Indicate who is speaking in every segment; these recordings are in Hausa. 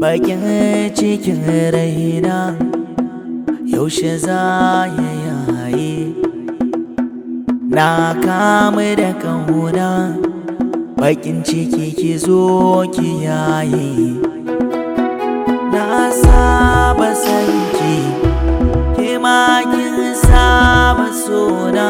Speaker 1: bakin cikin raina yaushe za ya yaye na kamu da kauna bakin ciki ki zo ki yaye na saba sanki ke ma kin saba sona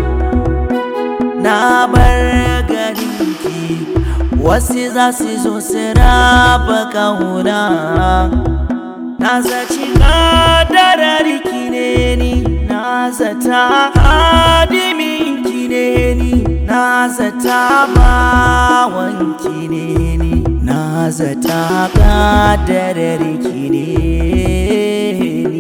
Speaker 1: na bar garinki wasu za su zo su raba kauna na zaci kadararki ne ni na zata hadiminki ne ni na zata bawanki ne ni na zata kadararki ne ni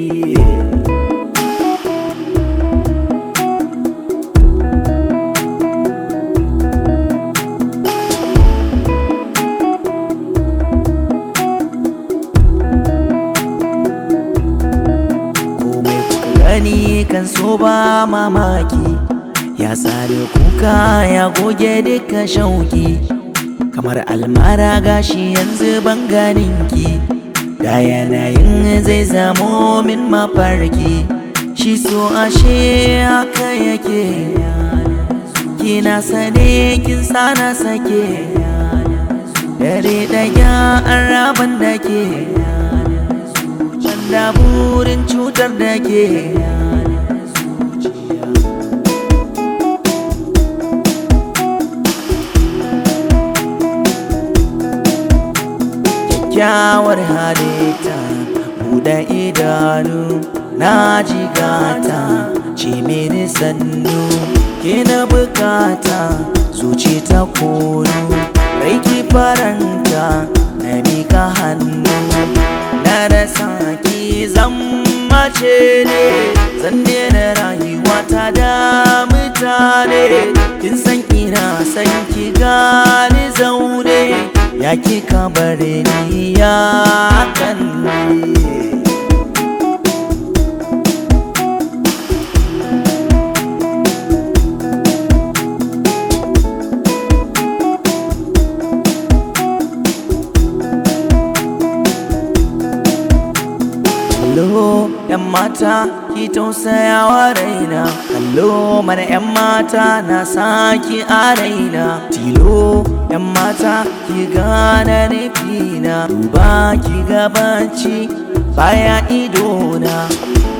Speaker 1: komai kuka gani kan so ba mamaki ya tsare kuka ya goge duka shauki kamar almara gashi yanzu ban ganinki da yanayin zai zamo min mafarki shi so ashe haka yake kina sane kin sana sake dare daya an raban da ke da burin cutar da ke kyakkyawar halitta buɗe idanu na jigata ce mini sannu ke na bukata zuci ta kono rai ki faranta na mika hannu na rasa ki zan mace ne zan daina rayuwa ta da mutane kin san ina san ki gani zaune ya ki kabare ni ya kan Kallo ‘yan mata ki tausaya wa raina Kallo mana ‘yan mata na saki a raina Tilo ‘yan mata ki gane nufina Duba ki gabanci baya idona